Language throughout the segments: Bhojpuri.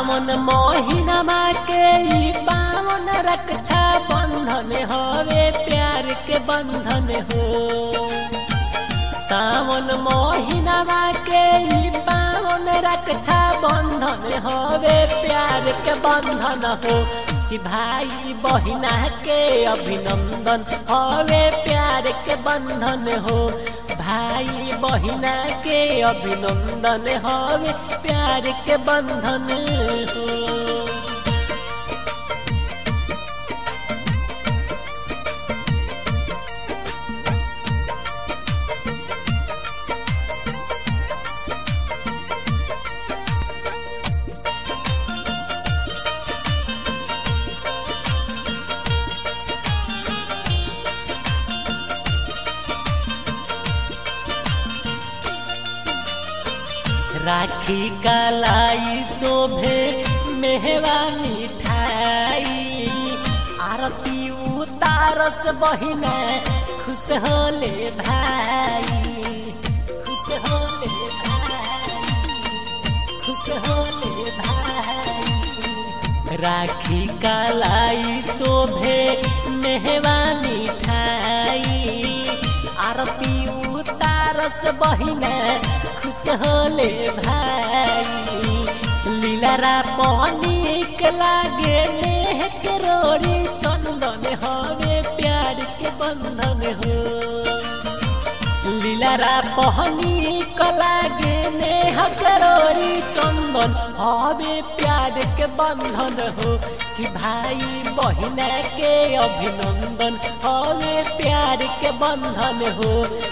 सावन महीनमा के ई पावन रक्षा बंधन हवे प्यार के बंधन हो सावन महीनमा के ई पावन रक्षा बंधन हवे प्यार के बंधन हो कि भाई बहिना के अभिनंदन हवे प्यार के बंधन हो भाई बहिना के अभिनंदन हवे प्यार के बंधन हो राखी कलाई शोभे मेहवा मिठाई आरती उतारस बहिना खुश होले भाई खुश होले भाई खुश होले भाई राखी कलाई शोभे मेहवा मिठाई आरती उतारस बहिना खुश होले भाई लीलारा पानिक लागे नेह के रोरी चंदन हवे प्यार के बंधन हो लीलारा पहनी लागे नेह के रोरी चंदन हवे प्यार के बंधन हो कि भाई बहिना के अभिनंदन हवे प्यार के बंधन हो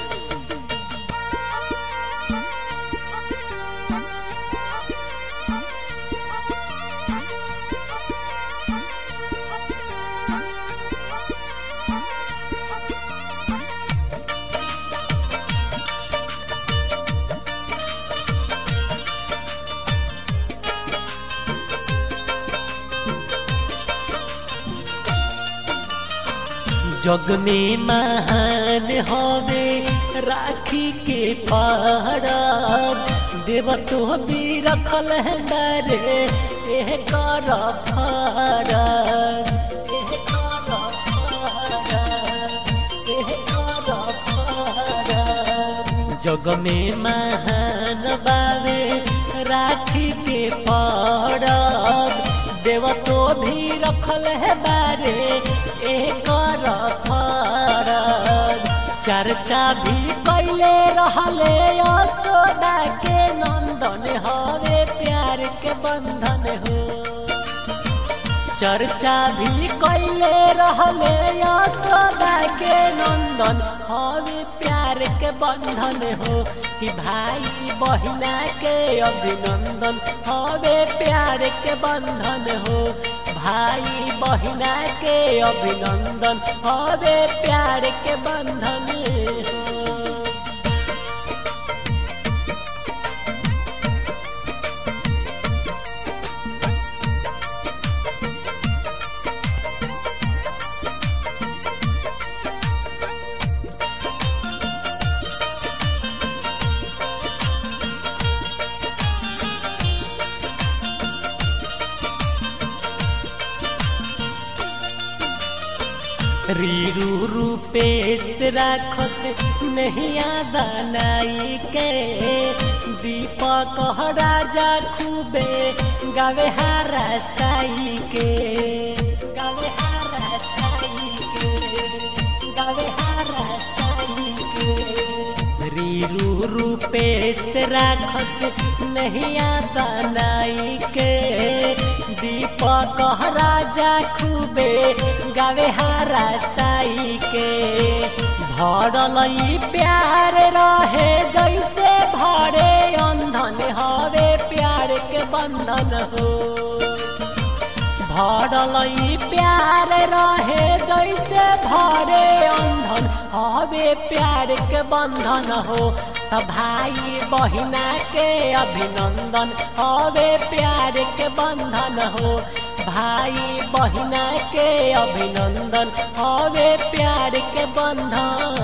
जग में महान हवे राखी के पहरब देव तो भी रखल है डरे एह कर फरब एह कर फरब एह कर फरब जग में महान बावे राखी के पड़ब देव तो भी रखल है बारे एक चर्चा भी कैले रहले यशोदा के नंदन हवे प्यार के बंधन हो चर्चा भी कैले रहले यशोदा के नंदन हवे प्यार के बंधन हो कि भाई बहिना के अभिनंदन हवे प्यार के बंधन हो भाई बहिना के अभिनंदन हवे प्यार के बंधन हो रीरू रूपेश राखस नहिया बनाई के दीपक राजा खूबे गावे हारा साई के गावे हारा साई के गावे हारा साई के रीरू रूपेश राखस नहिया बनाई के दीपक राजा खूबे गावे हारा साई के भरल प्यार रहे जैसे भरे अंधन हवे प्यार के बंधन हो भरल प्यार रहे जैसे भरे अंधन हवे प्यार के बंधन हो त भाई बहिना के अभिनंदन हवे प्यार के बंधन हो भाई बहिना के अभिनंदन हवे प्यार के बंधन